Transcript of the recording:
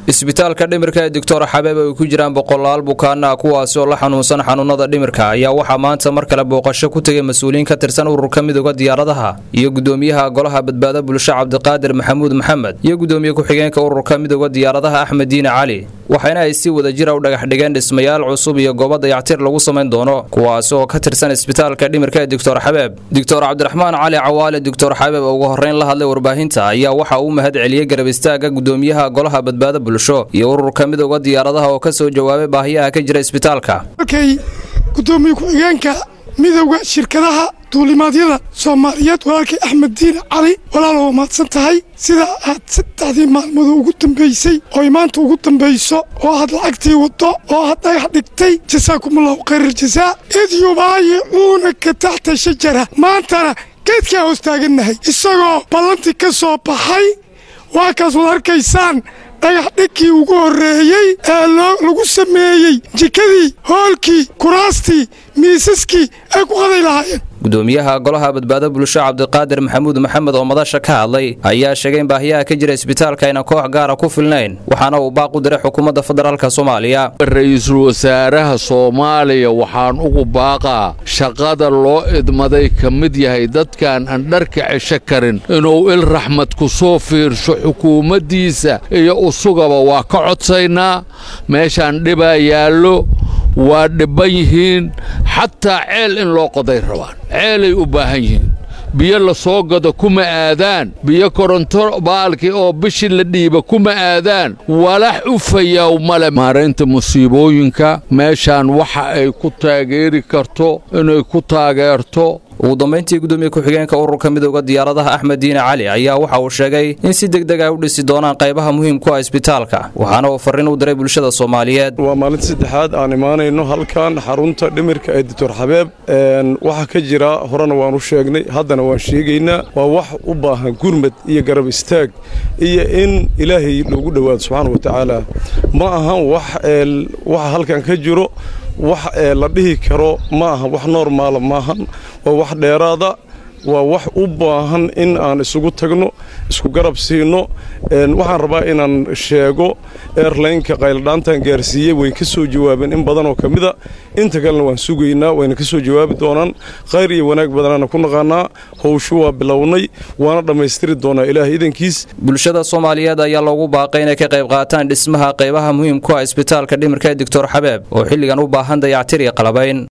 isbitaalka dhimirka ee doctor xabeeb ay ku jiraan boqolaal bukaana kuwaasi oo la xanuunsan xanuunada dhimirka ayaa waxaa maanta mar kale booqasho ku tegay mas-uuliyiin ka tirsan ururka midooda diyaaradaha iyo gudoomiyaha golaha badbaado bulsho cabdiqaadir maxamuud maxamed iyo gudoomiye ku-xigeenka ururka midooda diyaaradaha axmed diine cali waxaana ay si wada jira u dhagax dhigeen dhismayaal cusub iyo goobo dayactir lagu samayn doono kuwaasi oo ka tirsan isbitaalka dhimirka ee doctor xabeeb doctor cabdiraxmaan cali cawaale doctor xabeeb oo ugu horreyn la hadlay warbaahinta ayaa waxa uu mahad celiyey garab istaaga gudoomiyaha golaha badbaado bulsho iyo ururka midooda diyaaradaha oo ka soo jawaabay baahiyaha ka jira isbitaalka markay gudoomiye ku-xigeenka midowda shirkadaha duulimaadyada soomaaliyeed walaalkay axmed diine cali walaal waa mahadsan tahay sida aad saddexdii maalmood ugu dambaysay ooy maanta ugu dambayso oo aad lacagtii waddo oo aad dhagax dhigtay jasaakumullahu khayraljazaa id yubaayicuunaka taxta shajara maantana geedkaa hoos taagannahay isagoo ballantii ka soo baxay waa kaas wad arkaysaan dhagax dhigkii ugu horreeyey ee lagu sameeyey jikadii hoolkii kuraastii miisaskii ay ku qaday lahaayeen gudoomiyaha golaha badbaado bulsho cabdiqaadir maxamuud maxamed oo madasha ka hadlay ayaa sheegay in baahiyaha ka jira isbitaalka ayna koox gaara ku filnayn waxaana uu baaq u diray xukuumadda federaalk soomaaliya ra-iisul wasaaraha soomaaliya waxaan ugu baaqaa shaqada loo idmaday ka mid yahay dadkaan aan dharka cesho karin inuu il raxmad ku soo fiirsho xukuumaddiisa iyo usugaba waa ka codsaynaa meeshaan dhibaa yaallo waa dhibban yihiin xataa ceel in loo qoday rabaan ceelay u baahan yihiin biyo la soo gado kuma aadaan biyo koronto baalkii oo bishii la dhiiba kuma aadaan walax u fayaw male maaraynta musiibooyinka meeshaan waxa ay ku taageeri karto inay ku taageerto ugu dambayntii gudoomiye ku-xigeenka ururka midooda diyaaradaha axmed diine cali ayaa waxa uu sheegay in si deg deg ay u dhisi doonaan qaybaha muhiimku ah isbitaalka waxaana uu farriin u diray bulshada soomaaliyeed waa maalinta saddexaad aan imaanayno halkan xarunta dhimirka ee doctor xabeeb waxaa ka jira horena waan u sheegnay haddana waan sheegaynaa waa wax u baahan gurmad iyo garab istaag iyo in ilaahay loogu dhowaado subxaana wa tacaala ma ahan wax waxa halkan ka jiro wax la dhihi karo ma aha wax noormaala maahan waa wax dheeraada waa wax u baahan in aan isugu tagno isku garab siino waxaan rabaa inaan sheego airlaynka qayladhaantan gaarsiiyey way ka soo jawaabeen in badanoo ka mida inta kalena waan sugaynaa wayna ka soo jawaabi doonaan khayr iyo wanaag badanaana ku naqaanaa howshu waa bilownay waana dhammaystiri doonaa ilaah idankiis bulshada soomaaliyeed ayaa loogu baaqay inay ka qayb qaataan dhismaha qaybaha muhiimku ah isbitaalka dhimirka ee doctor xabeeb oo xilligan u baahan dayactir iyo qalabayn